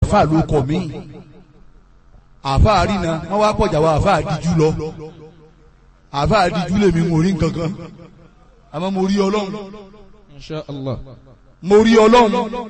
àfáà ló kọ̀ mí àfáà rìnà wọ́n wá pọ̀jà wa àfáà díjú lọ àfáà díjú lèmi ń orí nǹkankan àmọ́ mo rí ọlọ́run Insha Allah. mo rí ọlọ́run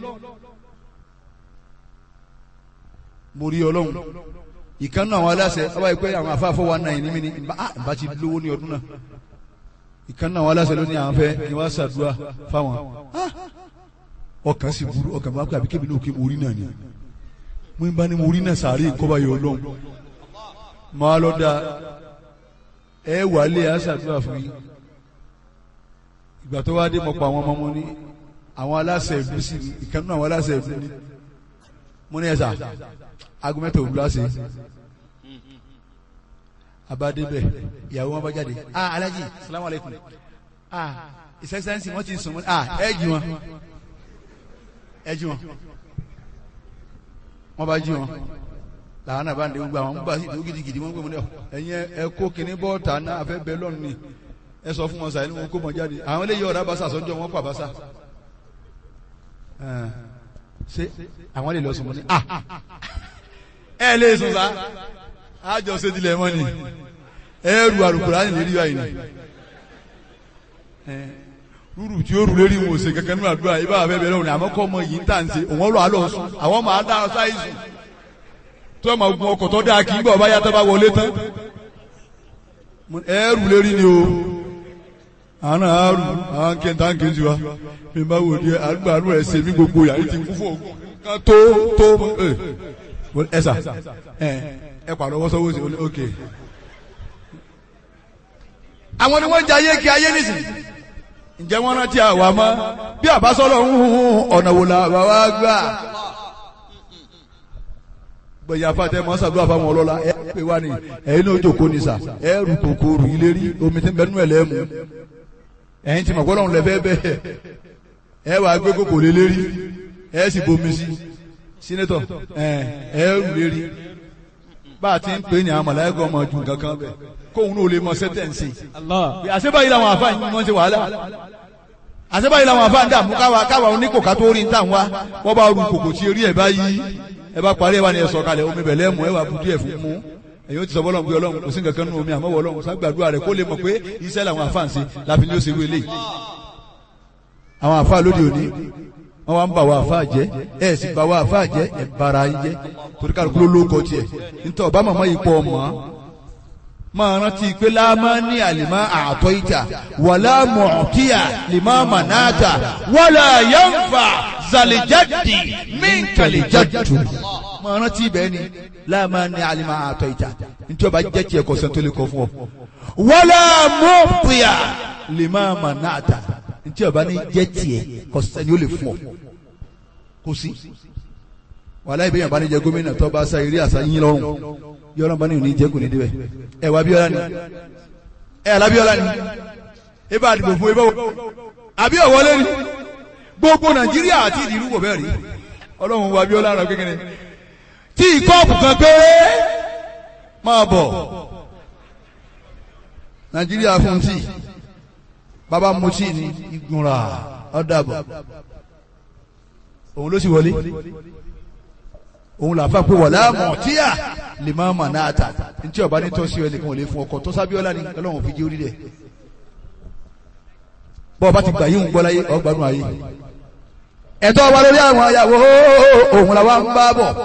mo rí ọlọ́run ìkànnì àwọn aláṣẹ ọba ìpẹ́ àwọn afáfọ́ wa náà ní mi ní bá ti lówó ní ọdún náà ìkànnì àwọn aláṣẹ ló ní àwọn fẹ́ kí wọ́n ṣàdúrà fáwọn Ah! ọkàn sì burú ọkàn bá pẹ́ àbí kébì náà kí mo rí náà ni mo ń bá ní mo rí náà sàárè ìkọ́ba yọ ọlọ́run máa lọ da ẹ wà lé àṣàdúrà fún yín ìgbà tó wá dé mọ̀ pa àwọn ọmọ mo ní àwọn aláṣẹ ìlú sí ni ìkànnì àwọn aláṣẹ ìlú ni mo ní ẹ̀sà agumẹ́tò òwúrọ̀ ṣe abadebẹ ìyàwó wọn bá jáde ah alaji salamu aleykum ah ìsẹsẹsẹ wọn ti sùn wọn ah ẹ jí wọn ẹ jí wọn wọn bá jí wọn làwọn náà bá ń de gbogbo àwọn gbà sí ìdúró gidigidi wọn gbé wọn ní ọ ẹyin ẹ kó kinní bọ́ọ̀tà náà afẹ́ bẹ́ẹ̀ lọ́nù ni ẹ sọ fún wọn sàyẹn wọn kó mọ jáde àwọn eléyìí ọ̀rá basa sọ́jọ́ wọn pa basa ṣé àwọn lè lọ sùn mọ́ ni ah ẹ lè sùn sá àjọ ṣètìlẹ̀ mọ́ ni ẹrù àrùkùrá ní lérí báyìí ni rúrù tí ó rù lérí wọn ò ṣe kankan nínú àdúrà ibà àfẹ́ bẹ̀rẹ̀ òní àmọ́ kọ́ ọmọ yìí ń tà ń ṣe òun ọ̀rọ̀ àlọ́ sùn àwọn máa dá ọ sáyé sùn tó ẹ̀ máa gun ọkọ̀ tó dáa kí n bọ̀ bá yàtọ̀ bá wọlé tán ẹrù lérí ni o àwọn náà á rù àwọn kẹta ń kejì wa mi bá wò di àdúgbò àdúgbò ẹ̀ ṣe mí gbogbo yàrá ti kú fún ògùn kan tó tó ẹ sà ẹ ẹ pàrọ̀ wọ́n sọ́wọ́ sí i ok. àwọn ni wọ́n jẹ ayé kí ayé nìsín ǹjẹ́ wọ́n rántí àwa mọ́ bí àbásọ́lọ̀ ń hun ọ̀nà wò la bàbá gbà. gbẹ̀yà fàtẹ́ mọ́ sàdúrà fáwọn ọlọ́lá ẹ pè wá ní ẹ̀yin náà jòkó ní sà ẹ rù kòkó rù ilé rí omi tí ń bẹ nínú ẹ̀ lẹ́mu ẹ̀yin tí mọ̀ gbọ́dọ̀ ń lẹ fẹ́ bẹ́ẹ̀ ẹ wàá gbé kòkó lé lérí ẹ sì bomi sí sínétọ̀ ẹ ẹ rù lérí bá a ti ń pè ní àwọn mọ̀láyàgọ́ ọmọ ju nǹkan kan bẹ̀ kóun náà lè mọ sẹ́tẹ̀ǹsì. Allah. àṣebáyìí làwọn àfa yìí wọ́n ṣe wàhálà àṣebáyìí làwọn àfa ń dààmú káwa káwa oníkòká tó rí ń tà wá wọ́n bá ru kòkò tí eré ẹ̀ bá yí ẹ bá parí ẹ wá ní ẹ sọ̀kalẹ̀ omi bẹ̀lẹ́ mú ẹ wà budu ẹ̀ fún mú ẹ̀yin ó ti sọ bọ́lọ̀ pé ọlọ́run kò sí nǹkan kan nínú omi àmọ́ wọ ọlọ́run ságbàdúrà rẹ̀ kó lè mọ̀ pé iṣẹ́ làwọn àfa ń ṣe láfi ní ó ṣe wélé àwọn àfa lóde òní wọ́n wá ń bà wá àfa jẹ́ ẹ̀ sì bà wá àfa jẹ́ ẹ̀ bara yín jẹ́ torí kálukú ló lóko tiẹ̀ nítorí ọba màmá yìí pọ̀ ọmọ máa rántí pé láàmá ní àlìmá àtọ́ ìjà wàlá mọ̀ọ́tíyà lìmá mànáàtà wàlá yánfà zàlìjáde mínkàlìjáde. máa rántí ibẹ̀ ni láàmá ní àlìmá àtọ́ ìjà nítorí ọba jẹ́ tiẹ̀ kọ̀sẹ̀ tó lè kọ́ fún ọ. wàlá mọ̀ọ́tíyà lìmá mànáàtà nítorí ọba ní jẹ́ tiẹ̀ kọ̀sẹ̀ ni ó lè fún ọ. kò sí wàlá ìbéyàn bá ní jẹ gómìnà tó bá sa eré àṣà yín lọ́rùn yọrọ bá ní òní jẹ kò ní débẹ̀ ẹ wà Abíọ́lá ni ẹ alábíọ́lá ni ẹ bá dìbò fún ẹ bá wọ àbí ọwọlé ni gbogbo Nàìjíríà àti ìdìrú kò bẹ́ẹ̀ rí Ọlọ́run wà Abíọ́lá rẹ kékeré tí ìkọ́ọ̀pù kan péré máa bọ̀ Nàìjíríà fún tí bàbá mu tí ni ìgbìmọ̀ra ọ̀dàbọ̀ òun ló sì wọlé òun làfà pé wọ̀lá mọ̀tíyà lè máa mà náà tà ntí ọba ní tọ́sí ẹ nìkan ò lè fún ọkọ tó sábíọ́lá ni ọlọ́run fi jẹ́ orí rẹ̀ bọ́ ọba ti gbà yíhun gbọ́ láyé ọgbàdùn ayé ẹ̀tọ́ ọba lórí àwọn ayàwó òun làwa ń bá bọ̀